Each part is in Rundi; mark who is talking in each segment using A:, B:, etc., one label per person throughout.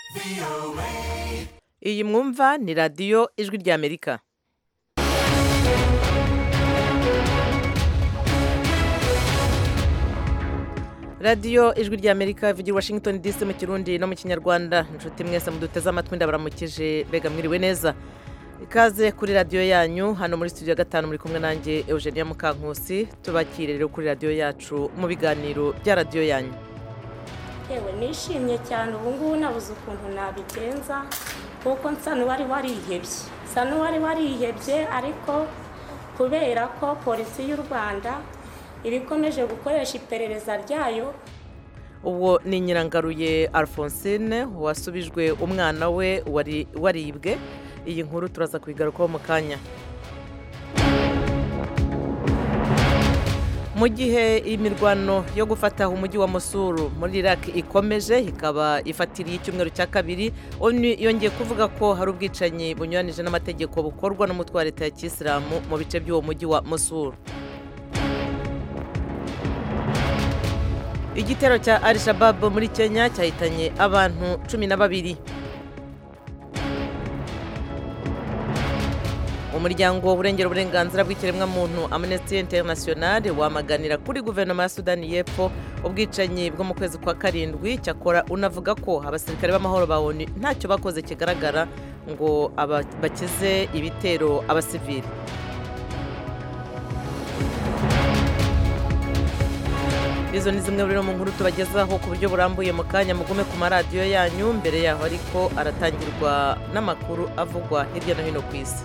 A: iyi mwumva ni radiyo ijwi ry'amerika radiyo ijwi ry'amerika ivugira i washington dc mu kirundi no mu kinyarwanda inshuti mwese muduteze amatwi ndabaramukije mbega mwiriwe neza ikaze kuri radiyo yanyu hano muri studio ya gatanu muri kumwe nanjye eugenia mukankusi tubakire rero kuri radiyo yacu mu biganiro bya radiyo yanyu
B: yewe nishimye cyane ubu ngubu nabuze ukuntu nabigenza kuko nsa n'uwari warihebye nsa n'uwari warihebye ariko kubera ko polisi y'u rwanda iba ikomeje gukoresha iperereza ryayo
A: uwo ni nyirangaruye alphonsine wasubijwe umwana we wari waribwe iyi nkuru turaza kuyigarukaho mu kanya mu gihe imirwano yo gufata umujyi wa musuru muri iraq ikomeje ikaba ifatiriye icyumweru cya kabiri onu yongeye kuvuga ko hari ubwicanyi bunyuranije n'amategeko bukorwa n'umutwe wa leta ya kisilamu mu bice by'uwo mujyi wa musuru igitero cya al shabab muri kenya cyahitanye abantu cumi na babiri umuryango urengera uburenganzira bw'ikiremwamuntu amnesty international wamaganira kuri guverinoma ya sudani y'epfo ubwicanyi bwo mu kwezi kwa karindwi cyakora unavuga ko abasirikare b'amahoro ba onu ntacyo bakoze kigaragara ngo bakize ibitero abasivili izo ni zimwe rero mu nkuru tubagezaho ku buryo burambuye mu kanya mugume ku maradiyo yanyu mbere yaho ariko aratangirwa n'amakuru avugwa hirya no hino ku isi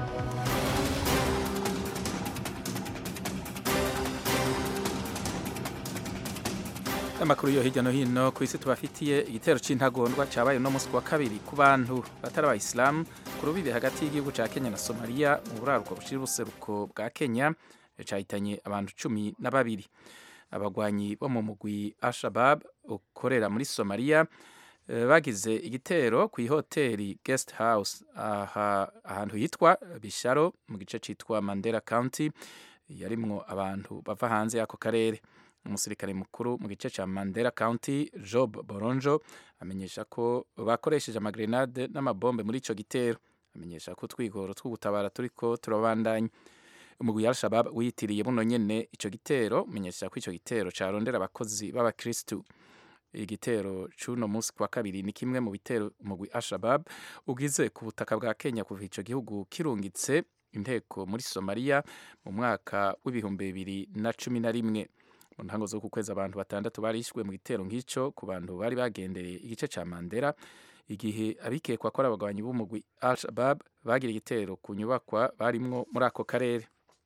C: amakuru yo hirya no hino ku isi tubafitiye igitero cy'intagondwa cyabaye uno munsi wa kabiri ku bantu batari abayisilamu ku rubibi hagati y'igihugu cya kenya na somaliya mu buraruko bushira ubuseruko bwa kenya cyahitanye abantu cumi na babiri abagwanyi bo mu mugwi ashabab ukorera muri somaliya bagize igitero ku ihoteli guest house aha ahantu hitwa bisharo mu gice cyitwa mandela county yarimwo abantu bava hanze y'ako karere umusirikare mukuru mu gice cya mandela county job boronjo amenyesha ko bakoresheje amagrenade n'amabombe muri icyo gitero amenyesha ko utwigoro tw'ugutabara turiko turabandanya umugwi wa al-shabab wiyitiriye buno nyene ico gitero umenyesha ko ico gitero carondera abakozi b'abakristu igitero c'uno munsi kwa kabiri ni kimwe mu bitero umugwi al-shabab ugize ku butaka bwa kenya kuva ico gihugu kirungitse inteko muri somaliya mu mwaka w'ibihumbi bibiri na cumi na rimwe mu ntango zo ku kwezi abantu batandatu barishwe mu gitero nk'ico ku bantu bari bagendereye igice ca mandera igihe abikekwa ko ari abagwanyi b'umugwi al-shabab bagira igitero ku nyubakwa barimwo muri ako karere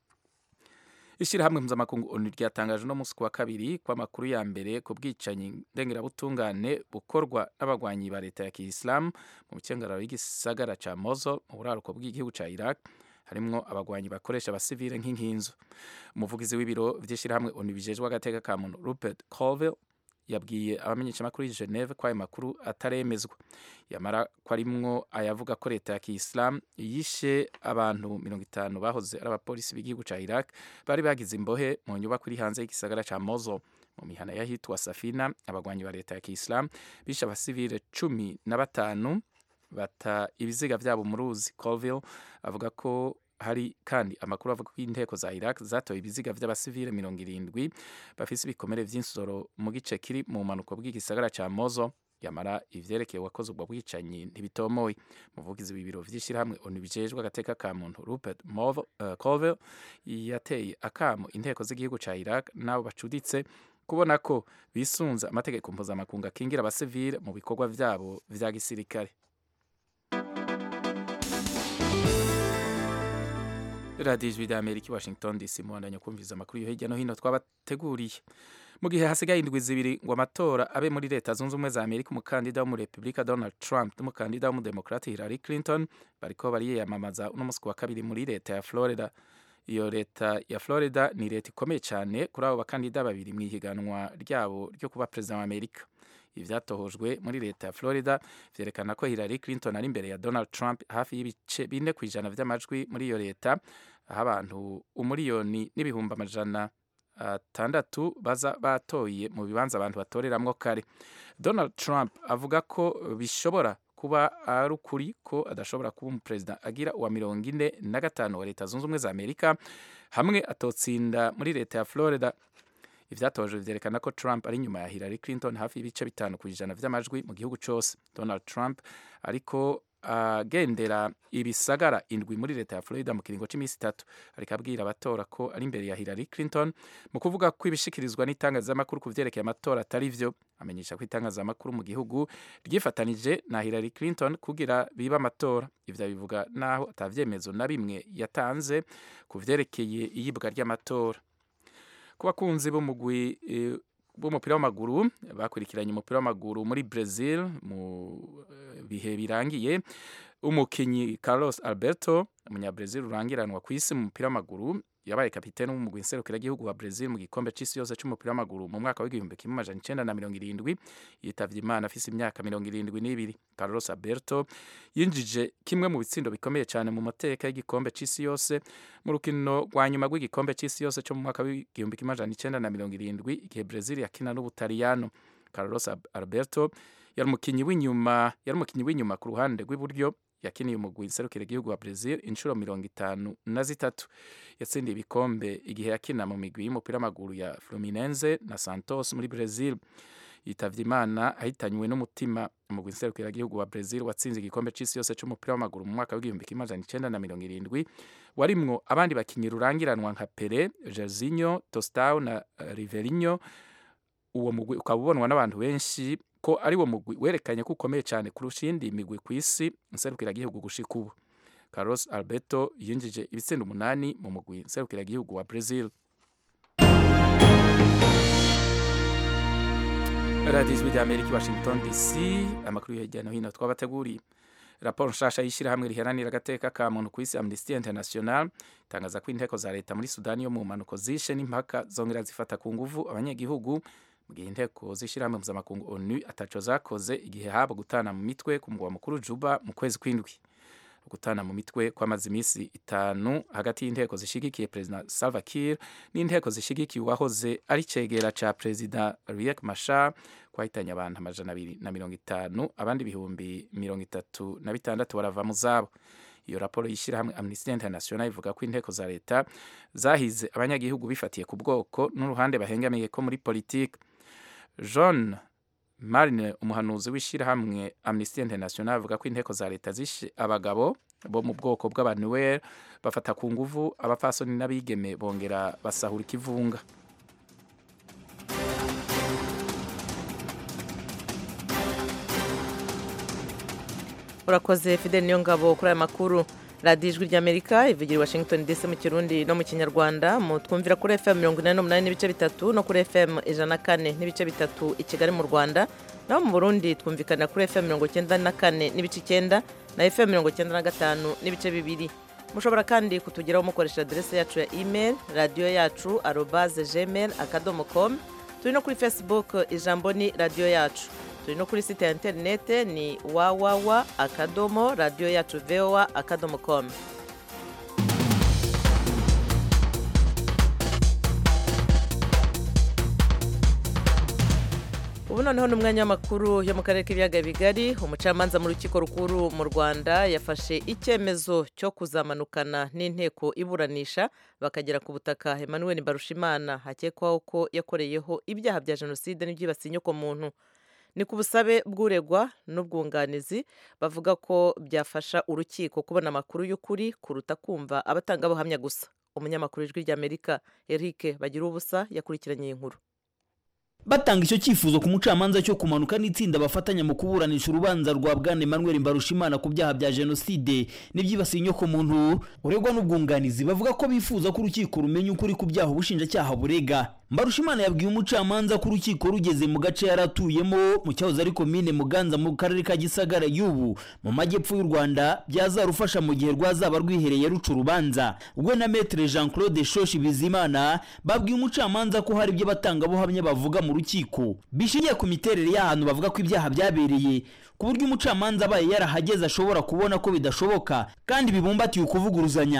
C: ishyirahamwe mpuzamakungu onu ryatangaje uno munsi ku wa kabiri ko amakuru ya mbere ku bwicanyi ndengerabutungane bukorwa n'abagwanyi ba leta ya kiyisilamu mu bukengararo y'igisagara ca mozo mu buraruko bw'igihugu ca iraq harimwo abagwanyi bakoresha abasivile nk'inkinzo umuvugizi w'ibiro vy'ishyirahamwe onu bijejwe agateka ka muntu rupert colville yabwiye abamenyeshamakuru y'i Geneve ko ayo makuru ataremezwa yamara ko arimwo ayavuga ko leta ya kiyisilamu yishe abantu mirongo itanu bahoze ari abapolisi b'igihugu ca Iraq bari bagize imbohe mu nyubako iri hanze y'igisagara ca Mosul mu mihana y'ahitwa Safina abagwanyi ba leta ya kiyisilamu bishe abasivile cumi na batanu bata ibiziga vyabo mu ruzi Colville avuga ko hari kandi amakuru avuga ko inteko za Iraq zatoye ibiziga vy'abasivile mirongo irindwi bafise ibikomere vy'insoro mu gice kiri mu manuko bw'igisagara ca Mozo yamara ivyerekeye wakoze ubwo bwicanyi ntibitomoye umuvugizi w'ibiro vy'ishirahamwe onu bijejwe agateka ka muntu Rupert uh, Colville yateye akamo inteko z'igihugu ca Iraq nabo bacuditse kubona ko bisunza amategeko mpuzamakungu akingira abasivile mu bikorwa vyabo vya gisirikare radiyo ijwi rya amerika i washington dc muhandanya kumviza amakuru yo hirya no hino twabateguriye mu gihe hasigaye indwi zibiri ngo amatora abe muri leta zunze ubumwe za amerika umukandida wo mu repubulika donald trump n'umukandida w'umudemokrati hillary clinton bariko bariyamamaza uno munsi wa kabiri muri leta ya florida iyo leta ya florida ni leta ikomeye cyane kuri abo bakandida babiri mu ihiganwa ryabo ryo kuba perezida wa amerika ivyatohojwe muri leta ya Florida vyerekana ko Hillary Clinton ari imbere ya Donald Trump hafi y'ibice bine ku ijana vy'amajwi muri iyo leta aho abantu umuriyoni n'ibihumbi amajana atandatu baza batoye mu bibanza abantu batoreramwo kare donald trump avuga ko bishobora kuba ari ukuri ko adashobora kuba umuperezida agira uwa mirongo ine na gatanu wa leta zunze ubumwe za amerika hamwe atotsinda muri leta ya florida ivyatoje vyerekana ko Trump ari nyuma ya Hillary Clinton hafi y'ibice bitanu ku ijana vy'amajwi mu gihugu cose Donald Trump ariko agendera uh, ibisagara indwi muri leta ya Florida mu kiringo c'imisi itatu ariko abwira abatora ko ari imbere ya Hillary Clinton mu kuvuga ko ibishikirizwa n'itangazamakuru ku vyerekeye amatora atari vyo amenyesha ko itangazamakuru mu gihugu ryifatanije na Hillary Clinton kugira biba amatora ivyo bivuga naho atavyemezo na bimwe yatanze ku vyerekeye iyibwa ry'amatora ku bakunzi b'umugwi b'umupira w'amaguru bakurikiranye umupira w'amaguru muri Brazil mu bihe birangiye umukinyi Carlos Alberto umunyabrazil urangiranwa ku isi mu mupira w'amaguru yabaye kapitene w'umugwi nserukiragihugu wa Brazil mu gikombe c'isi yose c'umupira w'amaguru mu mwaka w'igihumbi kimwe amajana icenda na mirongo irindwi yitavye imana afise imyaka mirongo irindwi n'ibiri Carlos Alberto yinjije kimwe mu bitsindo bikomeye cyane mu mateka y'igikombe c'isi yose mu rukino rwa nyuma rw'igikombe c'isi yose cyo mu mwaka w'igihumbi kimwe amajana icenda na mirongo irindwi igihe Brazil yakina n'Ubutaliyano Carlos Alberto yari umukinyi w'inyuma yari umukinyi w'inyuma ku ruhande rw'iburyo yakiniye umugwi nserukira igihugu wa Brazil inshuro mirongo itanu na zitatu yatsindiye ibikombe igihe yakina mu migwi y'umupira w'amaguru ya Fluminense na Santos muri Brazil yitavye imana ahitanywe n'umutima umugwi nserukira igihugu wa Brazil watsinze igikombe c'isi yose c'umupira w'amaguru mu mwaka w'igihumbi kimwe amajana icenda na mirongo irindwi warimwo abandi bakinyi rurangiranwa nka Pele Jairzinho Tostão na Riverinho uwo mugwi ukaba ubonwa n'abantu benshi ko ari wo mugwi werekanye ko ukomeye cyane kurusha iyindi migwi ku isi nserukiragihugu gushika ubu Carlos Alberto yinjije ibitsinda umunani mu mugwi nserukiragihugu wa Brazil radiyo ijwi ry'amerika i washington dc amakuru hirya no hino twabateguriye raporo nshasha y'ishyirahamwe riharanira agateka ka muntu ku isi amnesty international itangaza ko inteko za leta muri sudani yo mu mpanuko zishe n'impaka zongera zifata ku nguvu abanyagihugu mu gihe inteko z'ishyirahamwe mpuzamakungu onu ataco zakoze igihe haba gutana mu mitwe ku mugwa mukuru juba mu kwezi kw'indwi gutana mu mitwe kwamaze iminsi itanu hagati y'inteko zishigikiye perezida Salva Kiir n'inteko zishigikiye uwahoze ari cegera ca perezida Riek Machar kwahitanye abantu amajana abiri na mirongo itanu abandi ibihumbi mirongo itatu na bitandatu barava mu zabo iyo raporo y'ishyirahamwe Amnesty International ivuga ko inteko za leta zahize abanyagihugu bifatiye ku bwoko n'uruhande bahengamiye ko muri politiki John Marine umuhanuzi w'ishyirahamwe Amnesty International avuga ko inteko za leta zishe abagabo bo mu bwoko bw'abanuel bafata ku nguvu abapfasoni n'abigeme bongera basahura ikivunga
A: urakoze fidel niyo ngabo kuri aya makuru radiyo ijwi ry'amerika ivugira i washington dc mu kirundi no mu kinyarwanda mu twumvira kuri fm mirongo inani n'umunani n'ibice bitatu no kuri fm ijana na kane n'ibice bitatu i kigali mu rwanda naho mu burundi twumvikana kuri fm mirongo icyenda na kane n'ibice icyenda na fm mirongo icyenda na gatanu n'ibice bibiri mushobora kandi kutugeraho mukoresha aderese yacu ya email radiyo yacu arobaze gmail akadomo com turi no kuri facebook ijambo ni radiyo yacu turi no kuri site ya interinete ni wawawa akadomo radiyo yacu voa akadomo com ubu noneho ni umwanya w'amakuru yo mu karere k'ibiyaga bigari umucamanza mu rukiko rukuru mu rwanda yafashe icyemezo cyo kuzamanukana n'inteko iburanisha bakagera ku butaka emmanuel barushimana hakekwaho ko yakoreyeho ibyaha bya jenoside n'ibyibasiye inyokomuntu ni ku busabe bw'uregwa n'ubwunganizi bavuga ko byafasha urukiko kubona amakuru y'ukuri kuruta kumva abatangabuhamya gusa umunyamakuru ijwi ry'amerika eric bagira ubusa yakurikiranye iyi nkuru
D: batanga icyo cyifuzo ku mucamanza cyo kumanuka n'itsinda bafatanya mu kuburanisha urubanza rwa bwana Emmanuel Mbarushimana ku byaha bya jenoside n'ibyibasiye inyoko muntu uregwa n'ubwunganizi bavuga ko bifuza ko urukiko rumenya ukuri ku byaha ubushinjacyaha burega Mbarushimana yabwiye umucamanza ko urukiko rugeze mu gace yaratuyemo mu cyahoze ari komine Muganza mu karere ka Gisagara y'ubu mu majyepfo y'u Rwanda byazarufasha mu gihe rwazaba rwihereye ruca urubanza ubwo na Maître Jean Claude Shoshi Bizimana babwiye umucamanza ko hari ibyo batangabuhamya bavuga mu rukiko bishingiye ku miterere y'ahantu bavuga ko ibyaha byabereye ku buryo umucamanza abaye yarahageze ashobora kubona ko bidashoboka kandi bibumbatiye ukuvuguruzanya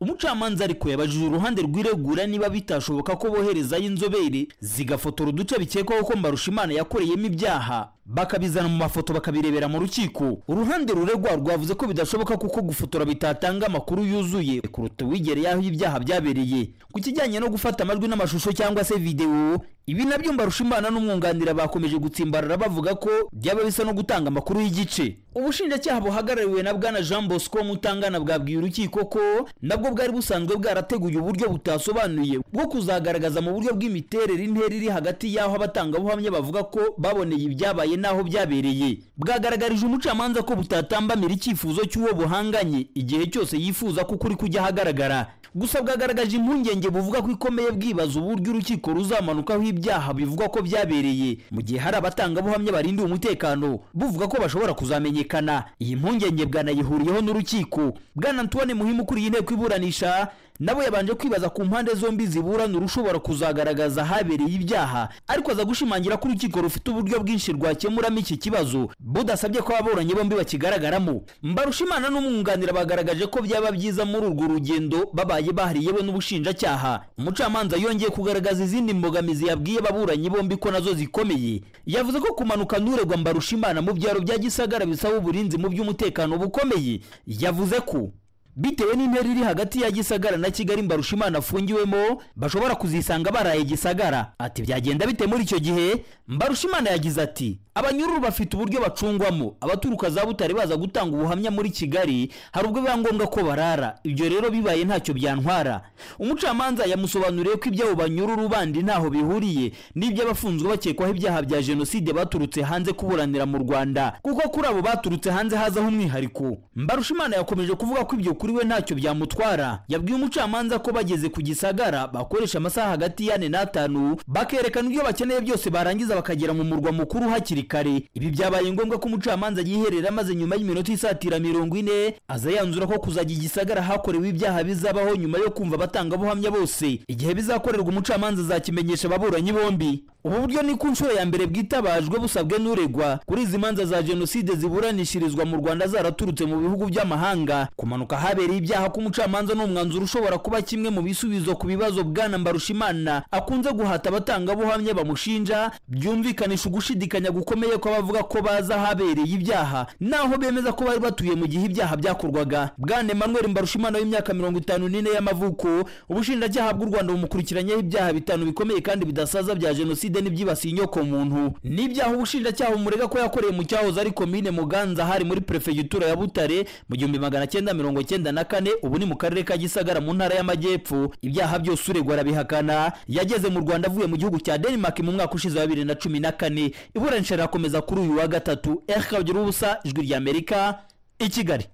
D: umucamanza ariko yabajije uruhande rw'iregura niba bitashoboka ko boherezayo inzobere zigafotora uduce bikekwaho ko mbarushimana yakoreyemo ibyaha bakabizana mu mafoto bakabirebera mu rukiko uruhande ruregwa rwavuze ko bidashoboka kuko gufotora bitatanga amakuru yuzuye kuruta uwigereye aho ibyaha byabereye ku kijyanye no gufata amajwi n'amashusho cyangwa se videwo ibi nabyo mbarushimana n'umwunganira bakomeje gutsimbarara bavuga ko byaba bisa no gutanga amakuru y'igice ubushinjacyaha buhagarariwe na bwana jean bosco mutangana bwabwiye urukiko ko nabwo bwari busanzwe bwarateguye uburyo butasobanuye bwo kuzagaragaza mu buryo bw'imiterere intera iri hagati y'aho abatangabuhamya bavuga ko baboneye ibyabaye n'aho byabereye bwagaragarije umucamanza ko butatambamira icyifuzo cy'uwo buhanganye igihe cyose yifuza ko ukuri kujya ahagaragara gusa bwagaragaje impungenge buvuga ko ikomeye bwibaza uburyo urukiko ruzamanukaho ibyaha bivugwa ko byabereye mu gihe hari abatangabuhamya barindiwe umutekano buvuga ko bashobora kuzamenyekana iyi mpungenge bwanayihuriyeho n'urukiko bwana antoine muhimu ukuriye inteko iburanisha nabo yabanje kwibaza ku mpande zombi ziburana urushobora kuzagaragaza ahabereye ibyaha ariko aza gushimangira ko urukiko rufite uburyo bwinshi rwakemuramo iki kibazo budasabye ko ababuranyi bombi bakigaragaramo mbarushimana n'umwunganira bagaragaje ko byaba byiza muri urwo rugendo babaye bahari yewe n'ubushinjacyaha umucamanza yongeye kugaragaza izindi mbogamizi yabwiye ababuranyi bombi ko nazo zikomeye yavuze ko kumanuka n'uregwa mbarushimana mu byaro bya gisagara bisaba uburinzi mu by'umutekano bukomeye yavuze ko bitewe n'intera iri hagati ya gisagara na kigali mbarushimana afungiwemo bashobora kuzisanga baraye gisagara ati byagenda bite muri icyo gihe mbarushimana yagize ati abanyururu bafite uburyo bacungwamo abaturuka za butare baza gutanga ubuhamya muri kigali hari ubwo biba ngombwa ko barara ibyo rero bibaye ntacyo byantwara umucamanza yamusobanuriye ko iby'abo banyururu bandi ntaho bihuriye n'iby'abafunzwe bakekwaho ibyaha bya jenoside baturutse hanze kuburanira mu rwanda kuko kuri abo baturutse hanze hazaho umwihariko mbarushimana yakomeje kuvuga ko ibyo kuri we ntacyo byamutwara yabwiye umucamanza ko bageze ku gisagara bakoresha amasaha hagati y'ane n'atanu bakerekana ibyo bakeneye byose barangiza bakagera mu murwa mukuru hakiri kare ibi byabaye ngombwa ko umucamanza yiherera maze nyuma y'iminota isatira mirongo ine aza yanzura ko kuzajya igisagara hakorewe ibyaha bizabaho nyuma yo kumva abatangabuhamya bose igihe bizakorerwa umucamanza azakimenyesha ababuranyi bombi ubu buryo ni ku nshuro ya mbere bwitabajwe busabwe n'uregwa kuri izi manza za jenoside ziburanishirizwa mu rwanda zaraturutse mu bihugu by'amahanga kumanuka habereye ibyaha k'umucamanza ni umwanzuro ushobora kuba kimwe mu bisubizo ku bibazo bwana mbarushimana akunze guhata abatangabuhamya bamushinja byumvikanisha ugushidikanya gukomeye ko abavuga ko bazi ahabereye ibyaha naho bemeza ko bari batuye mu gihe ibyaha byakorwaga bwana emmanuel mbarushimana w'imyaka mirongo itanu n'ine y'amavuko ubushinjacyaha bw'u rwanda bumukurikiranyeho ibyaha bitanu bikomeye kandi bidasaza bya jenoside n'ibyibasiye inyoko muntu n'ibyaha ubushinjacyaha bumurega ko yakoreye mu cyahoze ari komine muganza hari muri perefegitura ya butare mu gihumbi magana cyenda mirongo cyenda na kane ubu ni mu karere ka gisagara mu ntara y'amajyepfo ibyaha byose uregwa arabihakana yageze mu rwanda avuye mu gihugu cya denmark mu mwaka ushize wa bibiri na cumi na kane iburanisha rirakomeza kuri uyu wa gatatu erikagira ubusa ijwi ry'amerika i kigali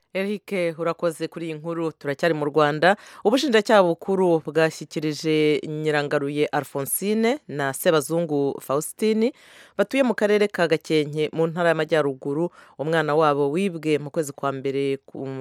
A: Eric urakoze kuri iyi nkuru turacyari mu rwanda ubushinjacyaha bukuru bwashyikirije nyirangaruye alphonsine na sebazungu faustin batuye mu karere ka gakenke mu ntara y'amajyaruguru umwana wabo wibwe mu kwezi kwa mbere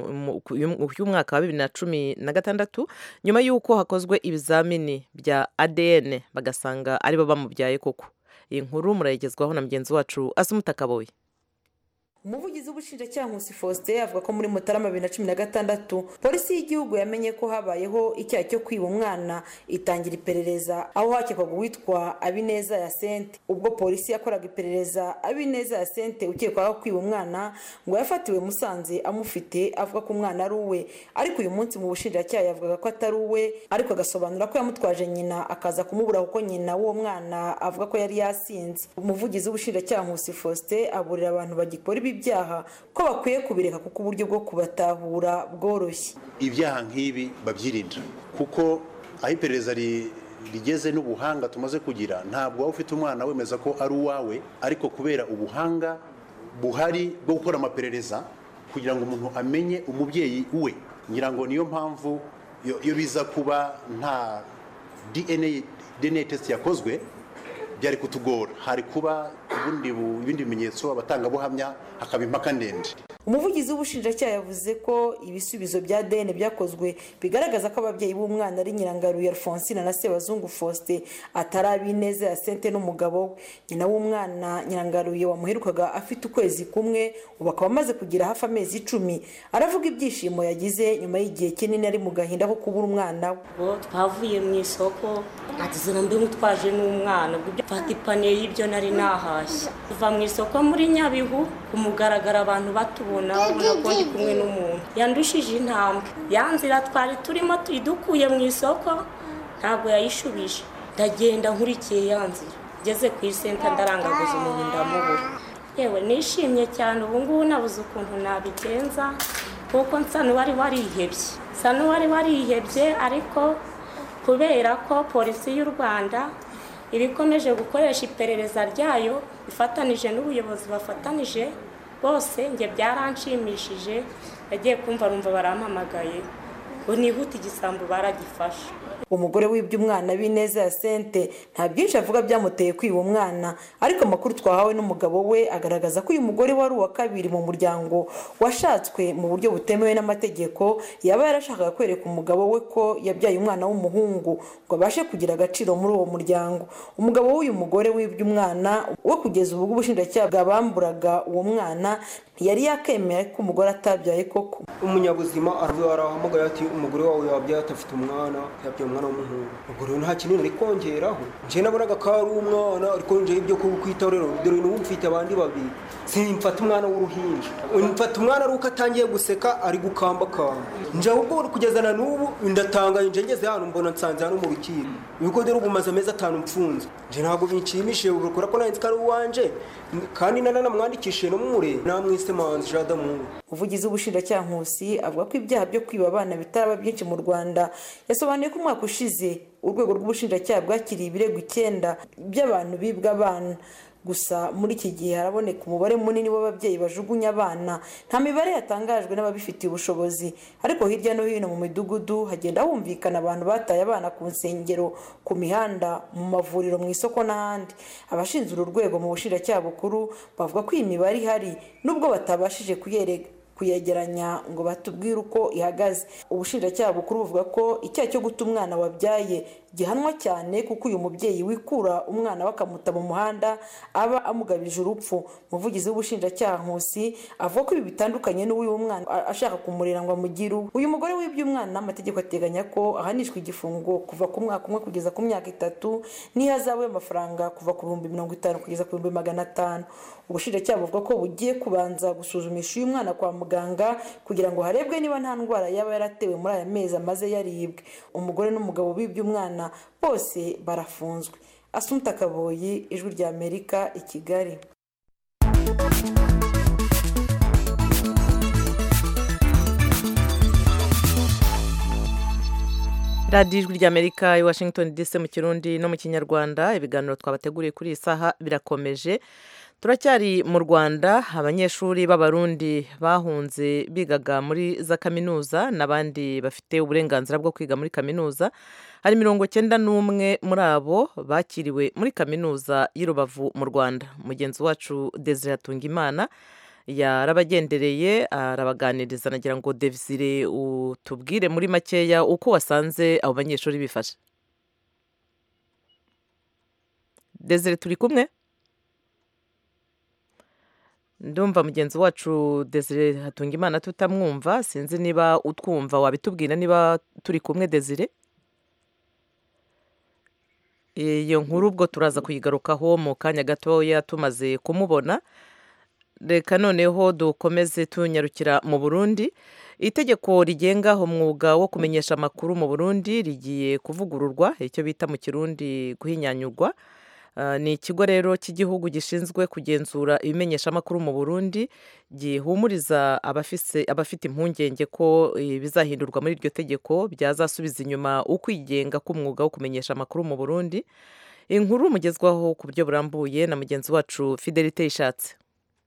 A: y'umwaka wa bibiri na cumi na gatandatu nyuma y'uko hakozwe ibizamini bya adn bagasanga aribo bamubyaye koko iyi nkuru murayigezwaho na mugenzi wacu asumutakaboye
E: umuvugizi w'ubushinjacyaha nkusi faustin avuga ko muri mutarama bibiri na cumi na gatandatu polisi y'igihugu yamenye ko habayeho icyaha cyo kwiba umwana itangira iperereza aho hakekwaga uwitwa abineza ya sente ubwo polisi yakoraga iperereza abineza ya sente ukekwaho kwiba umwana ngo yafatiwe musanze amufite avuga ko umwana ari uwe ariko uyu munsi mu bushinjacyaha yavugaga ko atari uwe ariko agasobanura ko yamutwaje nyina akaza kumubura kuko nyina w'uwo mwana avuga ko yari yasinze umuvugizi w'ubushinjacyaha nkusi faustin aburira abantu bagikora ibi ibyaha ko bakwiye kubireka kuko uburyo bwo kubatahura bworoshye
F: ibyaha nk'ibi babyirinda kuko aho iperereza rigeze n'ubuhanga tumaze kugira ntabwo waba ufite umwana wemeza ko ari uwawe ariko kubera ubuhanga buhari bwo gukora amaperereza kugira ngo umuntu amenye umubyeyi we ngira ngo niyo mpamvu iyo biza kuba nta dna test yakozwe byari kutugora hari kuba ibindi bimenyetso abatangabuhamya hakaba impaka ndende
E: umuvugizi w'ubushinjacyaha yavuze ko ibisubizo bya dn byakozwe bigaragaza ko ababyeyi b'umwana ari nyirangaruye alphonsine na sebazungu faustin atari ab'ineza ya sente n'umugabo we nyina w'umwana nyirangaruye wamuherukaga afite ukwezi kumwe ubu akaba amaze kugira hafi amezi icumi aravuga ibyishimo yagize nyuma y'igihe kinini ari mu gahinda ko kubura umwana we
B: ubwo twavuye mu isoko nageze na mbi mutwaje n'umwana ubwo ibyo mfata ipaniye y'ibyo nari nahashye kuva mu isoko muri nyabihu ku mugaragaro abantu batubona babona ko ndi kumwe n'umuntu yandushije intambwe ya nzira twari turimo tuyidukuye mu isoko ntabwo yayishubije ndagenda nkurikiye ya nzira ngeze ku isenta ndarangaguza umuntu ndamubura yewe nishimye cyane ubu ngubu nabuze ukuntu nabigenza kuko nsa n'uwari warihebye nsa n'uwari warihebye ariko kubera ko polisi y'u rwanda iba ikomeje gukoresha iperereza ryayo ifatanije n'ubuyobozi bafatanije bose njye byaranshimishije yagiye kumva numva barampamagaye ngo nihute igisambu baragifashe
E: umugore wibye umwana b'ineza ya sente nta byinshi avuga byamuteye kwiba umwana ariko amakuru twahawe n'umugabo we agaragaza ko uyu mugore wari uwa kabiri mu muryango washatswe mu buryo butemewe n'amategeko yaba yarashakaga kwereka umugabo we ko yabyaye umwana w'umuhungu ngo abashe kugira agaciro muri uwo muryango umugabo w'uyu mugore wibye umwana we kugeza ubu ubushinjacyaha bwabamburaga uwo mwana ntiyari yakemera ko umugore atabyaye koko
G: umunyabuzima arahamagaye ati umugore wawe yabyaye atafite umwana yabyaye umwana w'umuhungu ubwo rero nta kinini ari kongeraho njye nabonaga ko ari umwana ariko njyewe ibyo kwitaho rero dore n'ubu mfite abandi babiri simfata umwana w'uruhinja mfata umwana ari uko atangiye guseka ari gukambakamba njye ahubwo kugeza na n'ubu ndatangaye njye ngeze hano mbona nsanze hano mu rukiko ibigo dore ubu maze amezi atanu mfunze njye ntabwo binshimishije kubera ko nanditse ko ari uwanje kandi nanamwandikishije no mure namwise manzi jadamu
E: umuvugizi w'ubushinjacyaha nkusi avuga ko ibyaha byo kwiba abana bitaraba byinshi mu rwanda yasobanuye ko umwaka ushize urwego rw'ubushinjacyaha bwakiriye ibirego icyenda by'abantu bibwa abana gusa muri iki gihe haraboneka umubare munini w'ababyeyi bajugunya abana nta mibare yatangajwe n'ababifitiye ubushobozi ariko hirya no hino mu midugudu hagenda humvikana abantu bataye abana ku nsengero ku mihanda mu mavuriro mu isoko n'ahandi abashinzwe uru rwego mu bushinjacyaha bukuru bavuga ko iyi mibare ihari nubwo batabashije kuyereka kuyegeranya ngo batubwire uko ihagaze ubushinjacyaha bukuru buvuga ko icyaha cyo guta umwana wabyaye gihanwa cyane kuko uyu mubyeyi wikura umwana we akamuta mu muhanda aba amugabije urupfu umuvugizi w'ubushinjacyaha nkusi avuga ko ibi bitandukanye n'uw'uyu mwana ashaka kumurera ngo amugire uwe uyu mugore wibye umwana amategeko ateganya ko ahanishwa igifungo kuva ku mwaka umwe kugeza ku myaka itatu n'ihazabu y'amafaranga kuva ku bihumbi mirongo itanu kugeza ku bihumbi magana atanu ubushinjacyaha buvuga ko bugiye kubanza gusuzumisha uyu mwana kwa muganga kugira ngo harebwe niba nta ndwara yaba yaratewe muri aya mezi amaze yaribwe umugore n'umugabo bibye umwana bose barafunzwe asumta kaboyi ijwi rya amerika i kigali
A: radiyo ijwi ry'amerika i washington dc mu kirundi no mu kinyarwanda ibiganiro twabateguriye kuri iyi saha birakomeje turacyari mu rwanda abanyeshuri b'abarundi bahunze bigaga muri za kaminuza n'abandi bafite uburenganzira bwo kwiga muri kaminuza hari mirongo cyenda n'umwe muri abo bakiriwe muri kaminuza y'i rubavu mu rwanda mugenzi wacu desire Hatungimana yarabagendereye arabaganiriza nagira ngo devizire utubwire muri makeya uko wasanze abo banyeshuri bifashe desire turi kumwe ndumva mugenzi wacu desire Hatungimana tutamwumva sinzi niba utwumva wabitubwira niba turi kumwe desire iyo nkuru ubwo turaza kuyigarukaho mu kanya gatoya tumaze kumubona reka noneho dukomeze tunyarukira mu burundi itegeko rigenga umwuga wo kumenyesha amakuru mu burundi rigiye kuvugururwa icyo bita mu kirundi guhinyanyurwa ni ikigo rero cy'igihugu gishinzwe kugenzura ibimenyeshamakuru mu burundi gihumuriza abafite impungenge ko bizahindurwa muri iryo tegeko byazasubiza inyuma ukwigenga k'umwuga wo kumenyesha amakuru mu burundi inkuru mugezwaho ku buryo burambuye na mugenzi wacu fidelite ishatse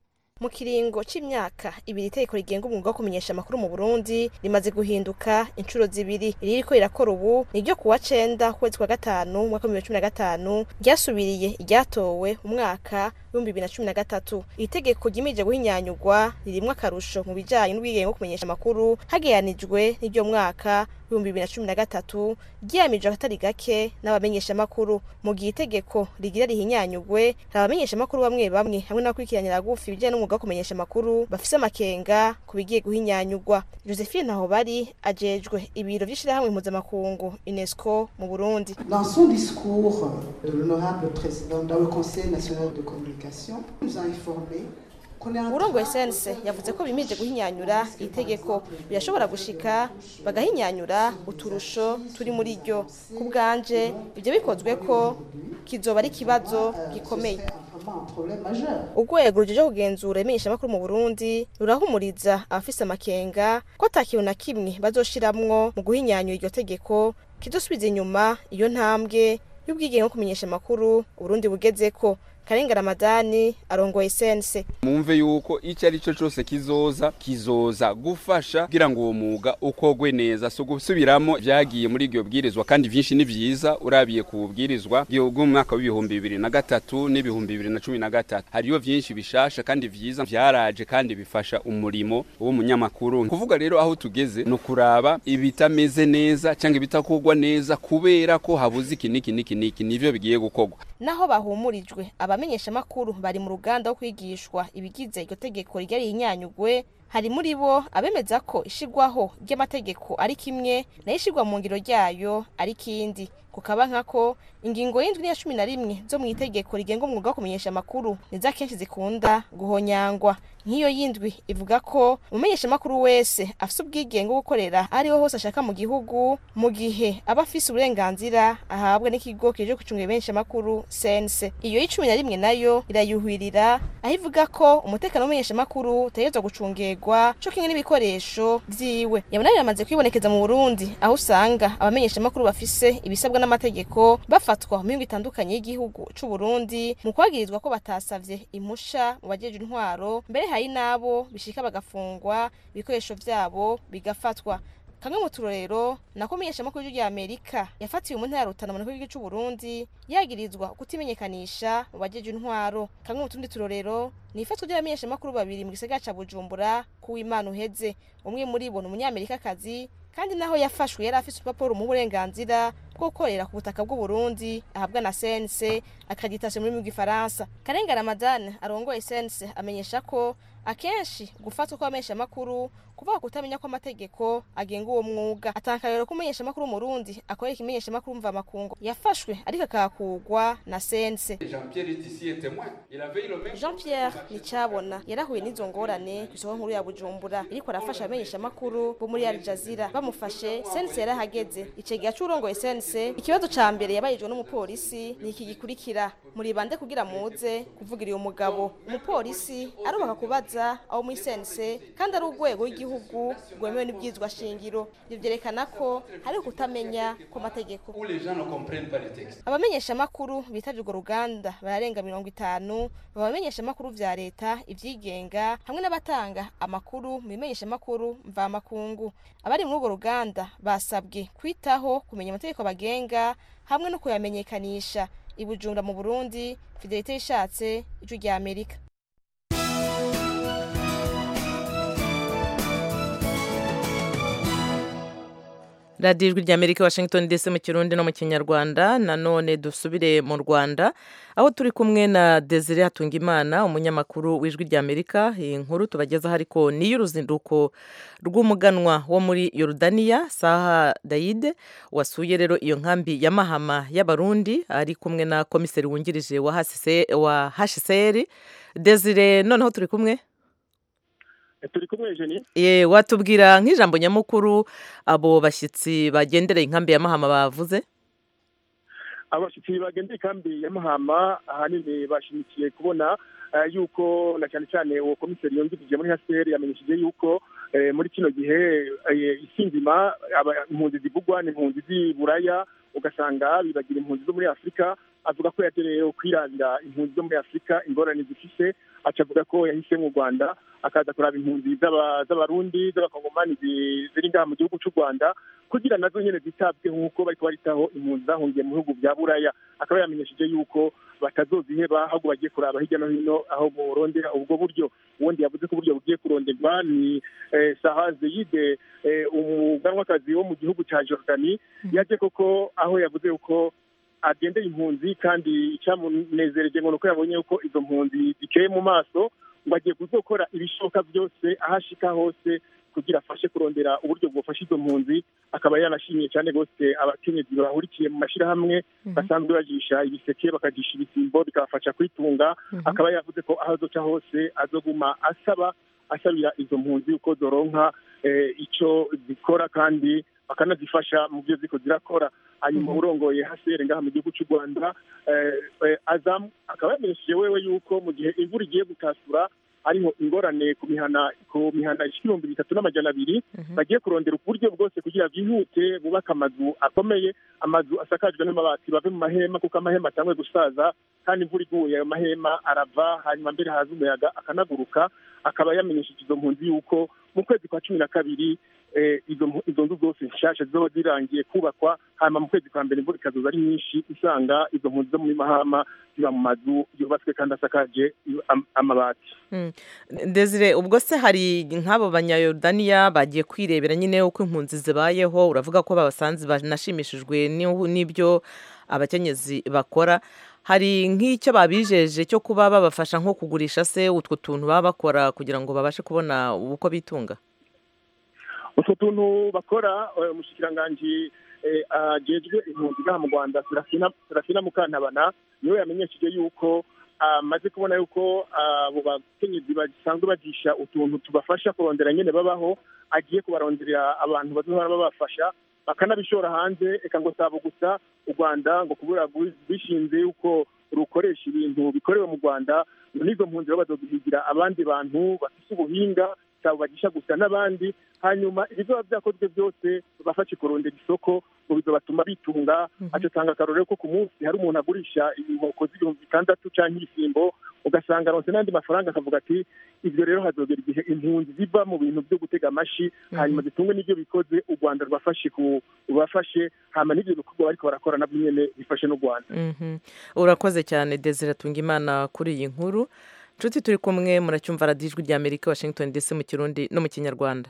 H: mu kiringo c'imyaka ibiri itegeko rigenga umwuga wo kumenyesha amakuru mu burundi rimaze guhinduka inshuro zibiri iririko rirakora ubu ni ryo kuwa cenda kwezi kwa gatanu umwaka w'ibihumbi bibiri na cumi na gatanu ryasubiriye iryatowe umwaka w'ibihumbi bibiri na cumi na gatatu iri tegeko ryimije guhinyanyurwa ririmwo akarusho mu bijanye n'ubwigenge bwo kumenyesha amakuru hageranijwe n'iryo mwaka w'ibihumbi bibiri na cumi na gatatu ryiyamije akatari gake n'abamenyeshamakuru mu gihe itegeko rigira rihinyanyurwe hari abamenyeshamakuru bamwe bamwe hamwe n'abakurikiranira gufi ibijyanye n'umwuga wo kumenyesha amakuru bafise amakenga ku bigiye guhinyanyurwa josephine ntaho bari ajejwe ibiro vy'ishirahamwe mpuzamakungu unesco mu burundi
I: Dans son discours, de l'honorable président dans le Conseil national de communication nous a informé qu'on est en
H: urongoye
I: train
H: sense yavuze ko bimije guhinyanyura iri tegeko birashobora gushika bagahinyanyura uturusho turi muri ryo ku bwanje ibyo bikozwe ko kizoba ari ikibazo gikomeye
I: vraiment un problème majeur.
H: urwego ruje kugenzura imenyeshamakuru mu burundi rurahumuriza abafise amakenga ko ata kintu na kimwe bazoshiramwo mu guhinyanyura iryo tegeko kizosubiza inyuma iyo ntambwe y'ubwigenge bwo kumenyesha amakuru uburundi bugezeko karenga ramadani arongoye sense
J: mumve yuko icyo ari cyo cyose kizoza kizoza gufasha kugira ngo uwo mwuga ukogwe neza so gusubiramo byagiye muri iryo bwirizwa kandi byinshi ni byiza urabiye ku bubwirizwa bw'umwaka w'ibihumbi bibiri na gatatu n'ibihumbi bibiri na cumi na gatatu hariyo byinshi bishasha kandi byiza byaraje kandi bifasha umurimo w'umunyamakuru kuvuga rero aho tugeze ni ukuraba ibitameze neza cyangwa ibitakogwa neza kubera ko habuze iki n'iki n'iki n'iki nivyo bigiye gukogwa
H: naho bahumurijwe abamenyeshamakuru bari mu ruganda wo kwigishwa ibigize iryo tegeko rigera rihinyanyugwe hari muri bo abemeza ko ishigwaho ry'amategeko ari kimwe nayo ishigwa mu ngiro ryayo ari kindi kukaba nkako ingingo y'indwi n'iya cumi na rimwe zo mu itegeko rigenga umwuga wo kumenyesha amakuru nizo akenshi zikunda guhonyangwa nk'iyo y'indwi ivuga ko umumenyeshamakuru wese afise ubwigenge bwo gukorera ariho hose ashaka mu gihugu mu gihe aba afise uburenganzira ahabwa n'ikigo kije gucunga benshi amakuru sense iyo y'icumi na rimwe nayo irayuhirira aho ivuga ko umutekano w'umumenyeshamakuru utegerezwa gucungerwa co kimwe n'ibikoresho vyiwe yabona biramaze kwibonekeza mu burundi aho usanga abamenyeshamakuru bafise ibisabwa n'amategeko bafatwa mu mihingo itandukanye y'igihugu c'u Burundi mu kwagirizwa ko batasavye impusha mu bajeje intwaro mbere hari nabo bishika bagafungwa ibikoresho vyabo bigafatwa kamwe mu turorero nako menyeshamakuru rya Amerika yafatiwe mu ntara ya Rutana mu gihugu c'u Burundi yagirizwa kutimenyekanisha mu bajeje intwaro kamwe mu tundi turorero ni ifatwa ry'abamenyeshamakuru babiri mu gisagara ca Bujumbura kuw'Imana uheze umwe muri bo ni umunyamerikakazi kandi naho yafashwe yari afise urupapuro mu burenganzira bwo gukorera ku butaka bw'u Burundi ahabwa na CNC accreditation muri mu gifaransa Karenga Ramadan arongoye CNC amenyesha ko akenshi gufatwa kw'abamenyesha makuru kuvuga kutamenya ko amategeko agenga uwo mwuga atankarero ko umumenyesha makuru mu Burundi akorera ikimenyesha makuru mva makungu yafashwe ariko akakugwa na CNC Jean Pierre Nicabona yarahuye n'izo ngorane ku isoko nkuru ya Bujumbura ariko arafasha abamenyesha makuru bo muri Al Jazeera bamufashe CNC yarahageze icegera c'urongoye CNC ikibazo ca mbere yabayijwe n'umupolisi ni iki gikurikira muri bande kugira muze kuvugira uyu mugabo umupolisi arubaka kubaza aho muri CNC kandi ari urwego rw'igihugu rwemewe n'ibwizwa shingiro ivyo vyerekana ko hari kutamenya ku mategeko abamenyesha makuru bitavye urwo ruganda bararenga mirongo itanu abamenyesha makuru vya leta ivyigenga hamwe n'abatanga amakuru mu bimenyesha makuru mva makungu abari muri urwo ruganda basabwe kwitaho kumenya amategeko bagenga hamwe no kuyamenyekanisha ibujumba mu Burundi Fidelite yishatse ijwi rya Amerika
A: radiyo ijwi rya amerika washington dc mu kirundi no mu kinyarwanda nanone dusubire mu rwanda aho turi kumwe na desire hatungimana umunyamakuru w'ijwi rya amerika iyi nkuru tubagezaho ariko ni iy'uruzinduko rw'umuganwa wo muri yorudaniya saha dayide wasuye rero iyo nkambi ya mahama y'abarundi ari kumwe na komiseri wungirije wa hsr desire noneho turi kumwe
K: turi kumwe jeni
A: ye watubwira nk'ijambo nyamukuru abo bashyitsi bagendereye inkambi ya mahama bavuze
K: abashyitsi bagendera inkambi ya mahama ahanini bashimikiye kubona yuko na cyane cyane uwo komiseri yungirije muri haseri yamenyesheje yuko muri kino gihe isi nzima impunzi zivugwa ni impunzi z'i buraya ugasanga bibagira impunzi zo muri afurika avuga ko yatereyeho kwiranda impunzi zo muri afurika ingorane zifise aca avuga ko yahisemo u rwanda akaza kuraba impunzi z'aba- z'abarundi z'abakongomani zi- ziri ngaha mu gihugu cy'u rwanda kugira nazo nyene zitabweho nk'uko bariko baritaho impunzi zahungiye mu bihugu bya buraya akaba yamenyesheje yuko batazoziheba ahubwo bagiye kuraba hirya no hino aho borondera ubwo buryo ubundi yavuze ko uburyo bugiye kuronderwa ni eh, saha zeyide eh, umuganwakazi wo mu gihugu cya jordani yaje koko aho yavuze yuko agendeye impunzi kandi icyamunezereje ngo ni uko yabonye yuko izo mpunzi zikeye mu maso ngo agiye kuzokora ibishoboka byose aho ashika hose kugira afashe kurondera uburyo bwofasha izo mpunzi akaba yanashimiye cyane rwose abakenyezi bahurikiye mu mashyirahamwe basanzwe bajisha ibiseke bakajisha ibisimbo bikabafasha kwitunga akaba yavuze ko aho azoca hose azoguma asaba asabira izo mpunzi uko zoronka eh, ico zikora kandi bakanazifasha mu byo ziko zirakora hanyuma urongoye hasere ngaha mu gihugu cy'u rwanda eh, eh, azamu akaba yamenyesheje wewe yuko mu gihe imvura igiye gutasura hariho ingorane ku mihana ku mihana ibihumbi bitatu n'amajana abiri bagiye kurondera uburyo bwose kugira byihute bubake amazu akomeye amazu asakajwe n'amabati bave mu mahema kuko amahema atangwe gusaza kandi imvura iguye ayo mahema arava hanyuma mbere haza umuyaga akanaguruka akaba yamenyesheje izo mpunzi yuko mu kwezi kwa cumi na kabiri eh, izo mpu- izo nzu zose nshasha zizoba zirangiye kubakwa hanyuma mu kwezi kwa mbere imvura ikazoza ari nyinshi usanga izo mpunzi zo muri mahama ziba mu mazu yubatswe kandi asakaje am- amabati
A: Mm. Desire ubwo se hari nk'abo banyayorodaniya bagiye kwirebera nyine uko impunzi zibayeho uravuga ko babasanze banashimishijwe n'ihu- n'ibyo abakenyezi bakora hari nk'icyo babijeje cyo kuba babafasha nko kugurisha se utwo tuntu baba bakora kugira ngo babashe kubona uko bitunga
K: utwo tuntu bakora eh, umushikiranganji eh, ajejwe impunzi ngaha mu rwanda Serafina- serafina mukantabana niwe yamenyesheje yuko amaze kubona yuko abo bakenyezi basanzwe bagisha utuntu tubafasha kurondera nyene babaho agiye kubaronderera abantu bazohora babafasha bakanabishora hanze eka ngo sabo gusa u rwanda ngo kubura bishinze yuko rukoresha ibintu bikorewe mu rwanda ngo n'izo mpunzi baba bazozihigira abandi bantu bafise ubuhinga cyabo bagisha gusa n'abandi hanyuma ibizoba byakozwe byose bafashe kurondera isoko ngo bizobatuma bitunga aco tanga akarorero ko ku munsi hari umuntu agurisha inkoko z'ibihumbi bitandatu canke ibisimbo ugasanga aronse n'andi mafaranga akavuga ati ivyo rero hazogera igihe impunzi ziva mu bintu byo gutega amashi hanyuma zitungwe n'ivyo bikoze u rwanda rubafashe ku rubafashe hama n'ivyo bikorwa bariko barakora nabwo nyene bifashe n'u rwanda
A: Mhm. urakoze cyane desire tunga imana kuri iyi nkuru nshuti turi kumwe muracyumva radiyo ijwi rya amerika washington dc mu kirundi no mu kinyarwanda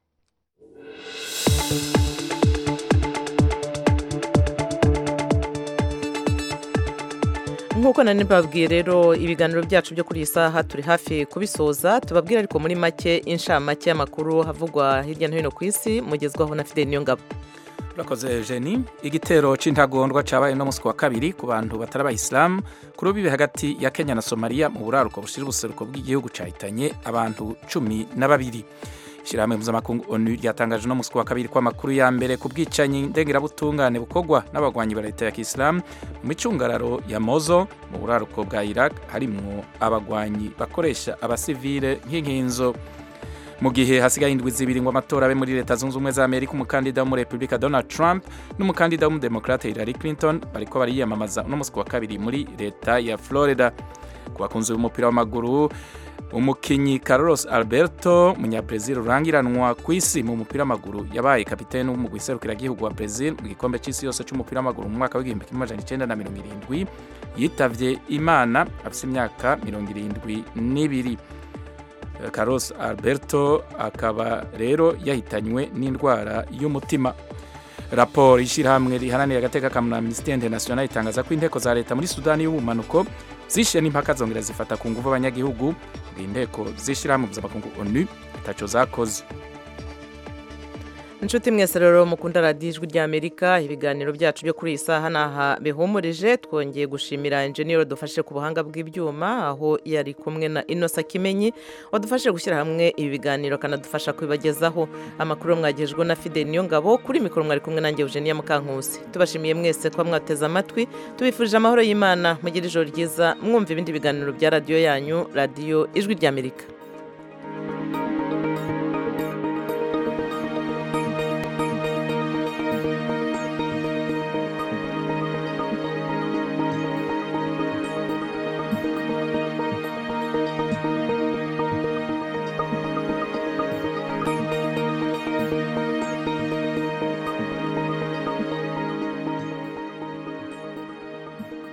A: nk'uko nari mbabwiye rero ibiganiro byacu byo kuri iyi saha turi hafi kubisoza tubabwire ariko muri make inshamake y'amakuru havugwa hirya no hino ku isi mugezwaho na fideli niyongabo
C: urakoze jeni igitero c'intagondwa cabaye no musi wa kabiri ku bantu batari abayisilamu ku rubibe hagati ya kenya na somaliya mu buraruko bushira ubuseruko bw'igihugu cahitanye abantu cumi na babiri ishyirahamwe mpuzamakungu onu ryatangaje no musi wa kabiri ko amakuru ya mbere ku bwicanyi ndengerabutungane bukorwa n'abagwanyi ba leta ya kisilamu mu micungararo ya mozo mu buraruko bwa iraq harimwo abagwanyi bakoresha abasivile nk'inkinzo mu gihe hasigaye indwi zibiri ngo amatora abe muri leta zunze ubumwe za amerika umukandida wo muri repubulika donald trump n'umukandida w'umudemokrate hillary clinton bariko bariyamamaza uno musi wa kabiri muri leta ya florida ku bakunzi b'umupira w'amaguru umukinyi carlos alberto munyabrazil urangiranwa ku isi mu mupira w'amaguru yabaye kapitene w'umugwi serukiragihugu wa brazil mu gikombe c'isi yose c'umupira w'amaguru mu mwaka w'igihumbi kimwe amajana icenda na mirongo irindwi yitavye imana afise imyaka mirongo irindwi n'ibiri Carlos Alberto akaba rero yahitanywe n'indwara y'umutima raporo y'ishyirahamwe riharanira agateka ka Amnesty International itangaza ko inteko za leta muri Sudani y'ubumanuko zishe n'impaka zongera zifata ku nguvu abanyagihugu inteko z'ishyirahamwe mpuzamakungu ONU itaco zakoze
A: inshuti mwese rero mukunda radiyo ijwi rya amerika ibiganiro byacu byo kuri iyi saha ni aha bihumurije twongeye gushimira enjeniyeri dufashe ku buhanga bw'ibyuma aho yari kumwe na inosa kimenyi wadufashe gushyira hamwe ibi biganiro akanadufasha kubibagezaho amakuru mwagejwe na fide niyo ngabo kuri mikoro mwari kumwe nanjye eugenia mukankusi tubashimiye mwese kuba mwateze amatwi tubifurije amahoro y'imana mugire ijoro ryiza mwumva ibindi biganiro bya radiyo yanyu radiyo ijwi rya amerika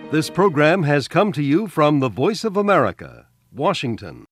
L: This program has come to you from the Voice of America, Washington.